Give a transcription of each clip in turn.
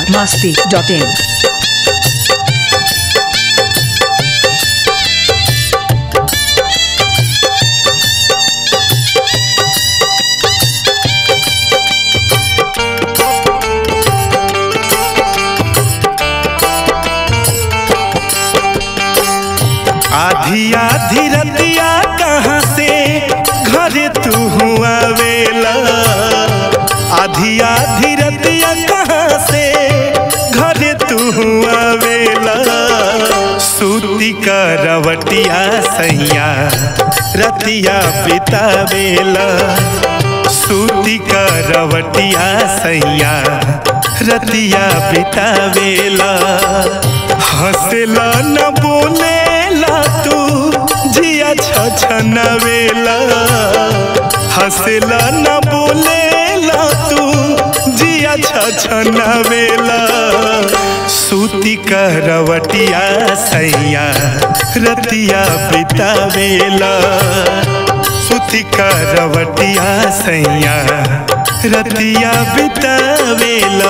biharmasti.in आधी आधी रतिया कहाँ से घरे तू हुआ वेला आधी आधी रतिया कहाँ से घरे तू हुआ वेला सूती का रवटिया सैया रतिया बितावेला सूती का रवटिया सैया रतिया बितावेला हंसला न बोलेला तू जिया छछनवेला हंसला न बोलेला तू जिया छछनवेला सूती करवटिया सैया रतिया बितावेला सूती करवटिया सैया रतिया बितावेला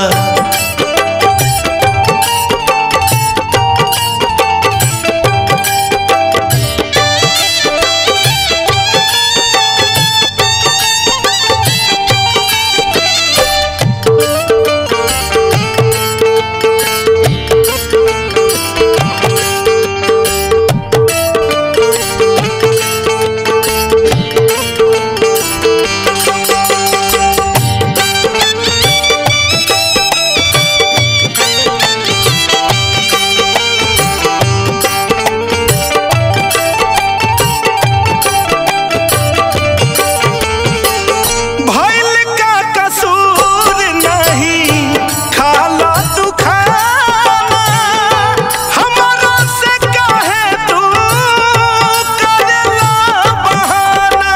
भइल का कसूर नहीं खाला तू खाना हमरा से काहे तू करेला बहाना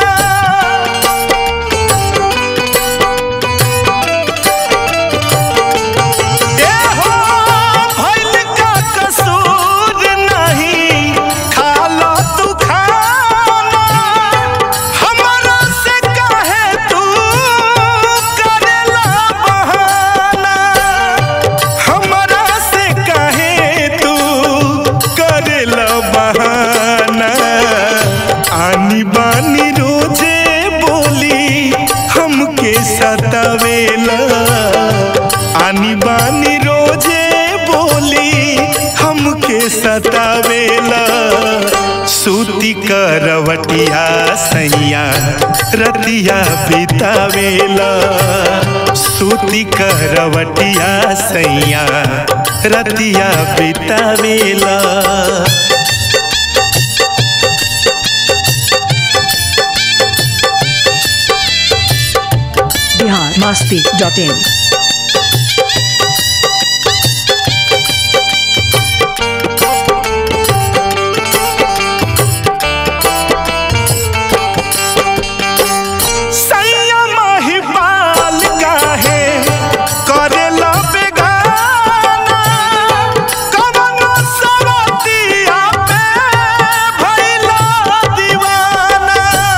ए हो भइल का कसूर नहीं खाला तू खाना हमरा से काहे तू करेला बहाना हमरा से काहे तू करेला बहाना आनी बानी रोजे बोली हमके सतावेला आनी बानी रोजे बोली हमके सतावेला सूती करवटिया सैया रतिया बितावेला सूती करवटिया सैया रतिया बितावेला biharmasti.in सैया महिपाल काहे करेला बेगाना कवनो सवतिया पे भइला दीवाना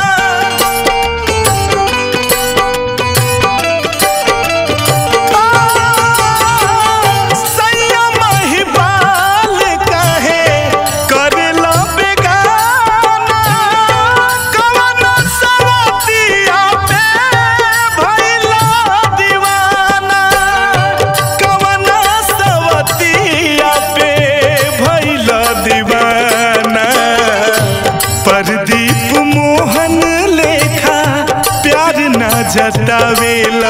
सैया महिपाल काहे करेला बेगाना कवनो सवतिया पे भइला दीवाना कवनो सवतिया पे भइला दीवाना परदीप मोहन लेखा प्यार ना जतावेला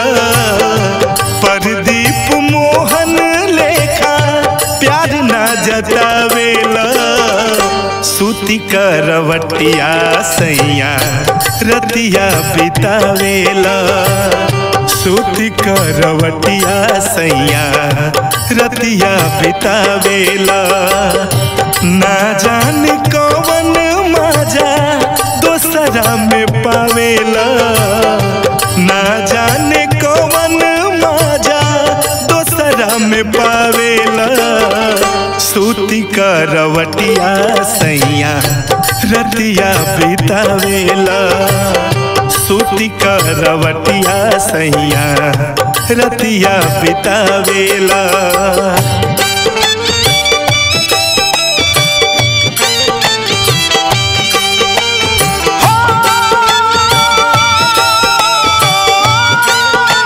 परदीप मोहन लेखा प्यार ना जतावेला सूती करवटिया सैया रतिया बितावेला सूती करवटिया सैया रतिया बितावेला ना जाने कौन मजा दोसरा में पावेला ना जाने कौन मजा दोसरा में पावेला सूती करवटिया सैया रतिया बितावेला सूती करवटिया सैया रतिया बितावेला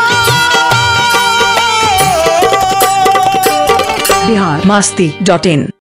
बिहार मस्ती डॉट इन